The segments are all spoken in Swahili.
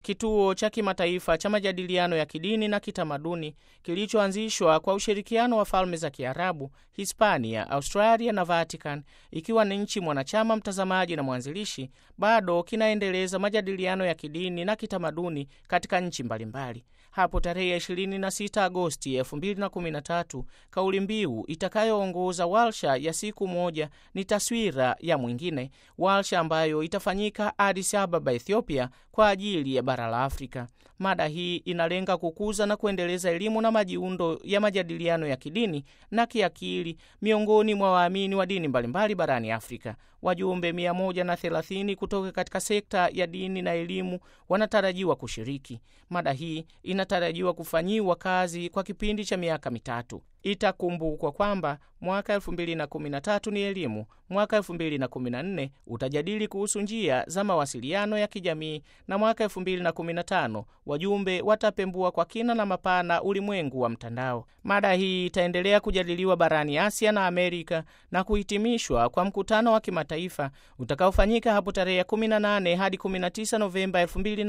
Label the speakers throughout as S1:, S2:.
S1: kituo cha kimataifa cha majadiliano ya kidini na kitamaduni kilichoanzishwa kwa ushirikiano wa falme za Kiarabu, Hispania, Australia na Vatican, ikiwa ni nchi mwanachama mtazamaji na mwanzilishi, bado kinaendeleza majadiliano ya kidini na kitamaduni katika nchi mbalimbali. Hapo tarehe 26 Agosti 2013 kauli mbiu itakayoongoza warsha ya siku moja ni taswira ya mwingine, warsha ambayo itafanyika Addis Ababa, Ethiopia, kwa ajili ya bara la Afrika. Mada hii inalenga kukuza na kuendeleza elimu na majiundo ya majadiliano ya kidini na kiakili miongoni mwa waamini wa dini mbalimbali barani Afrika. Wajumbe 130 kutoka katika sekta ya dini na elimu wanatarajiwa kushiriki. Mada hii inatarajiwa kufanyiwa kazi kwa kipindi cha miaka mitatu. Itakumbukwa kwamba mwaka 2013 ni elimu, mwaka 2014 utajadili kuhusu njia za mawasiliano ya kijamii, na mwaka 2015 wajumbe watapembua kwa kina na mapana ulimwengu wa mtandao. Mada hii itaendelea kujadiliwa barani Asia na Amerika na kuhitimishwa kwa mkutano wa kimataifa utakaofanyika hapo tarehe 18 hadi 19 Novemba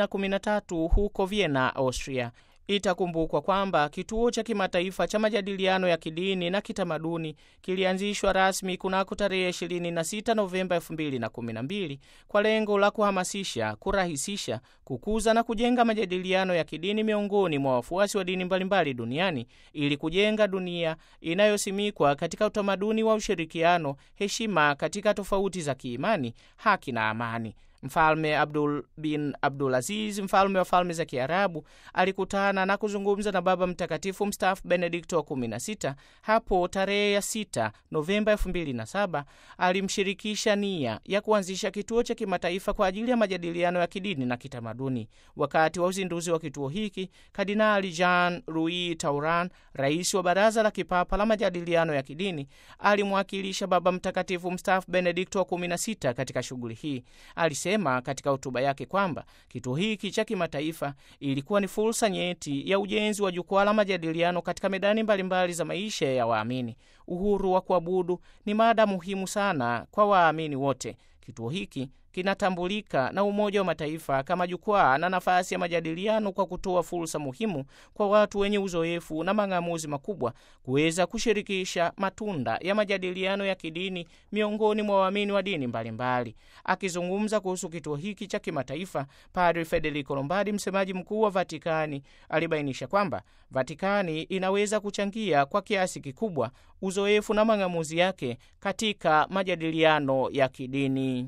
S1: 2013 huko Vienna, Austria. Itakumbukwa kwamba kituo cha kimataifa cha majadiliano ya kidini na kitamaduni kilianzishwa rasmi kunako tarehe 26 Novemba 2012 kwa lengo la kuhamasisha, kurahisisha, kukuza na kujenga majadiliano ya kidini miongoni mwa wafuasi wa dini mbalimbali duniani ili kujenga dunia inayosimikwa katika utamaduni wa ushirikiano, heshima katika tofauti za kiimani, haki na amani. Mfalme Abdul bin Abdulaziz, mfalme wa falme za Kiarabu, alikutana na kuzungumza na Baba Mtakatifu mstaafu Benedikto wa 16 hapo tarehe ya 6 Novemba 2007. Alimshirikisha nia ya kuanzisha kituo cha kimataifa kwa ajili ya majadiliano ya kidini na kitamaduni. Wakati wa uzinduzi wa kituo hiki, Kardinali Jean Louis Tauran, rais wa Baraza la Kipapa la Majadiliano ya Kidini, alimwakilisha Baba Mtakatifu mstaafu Benedikto wa 16 katika shughuli hii. Alisema katika hotuba yake kwamba kituo hiki cha kimataifa ilikuwa ni fursa nyeti ya ujenzi wa jukwaa la majadiliano katika medani mbalimbali mbali za maisha ya waamini. Uhuru wa kuabudu ni mada muhimu sana kwa waamini wote. Kituo hiki kinatambulika na Umoja wa Mataifa kama jukwaa na nafasi ya majadiliano kwa kutoa fursa muhimu kwa watu wenye uzoefu na mang'amuzi makubwa kuweza kushirikisha matunda ya majadiliano ya kidini miongoni mwa waamini wa dini mbalimbali. Akizungumza kuhusu kituo hiki cha kimataifa, Padre Federico Lombardi, msemaji mkuu wa Vatikani, alibainisha kwamba Vatikani inaweza kuchangia kwa kiasi kikubwa uzoefu na mang'amuzi yake katika majadiliano ya kidini.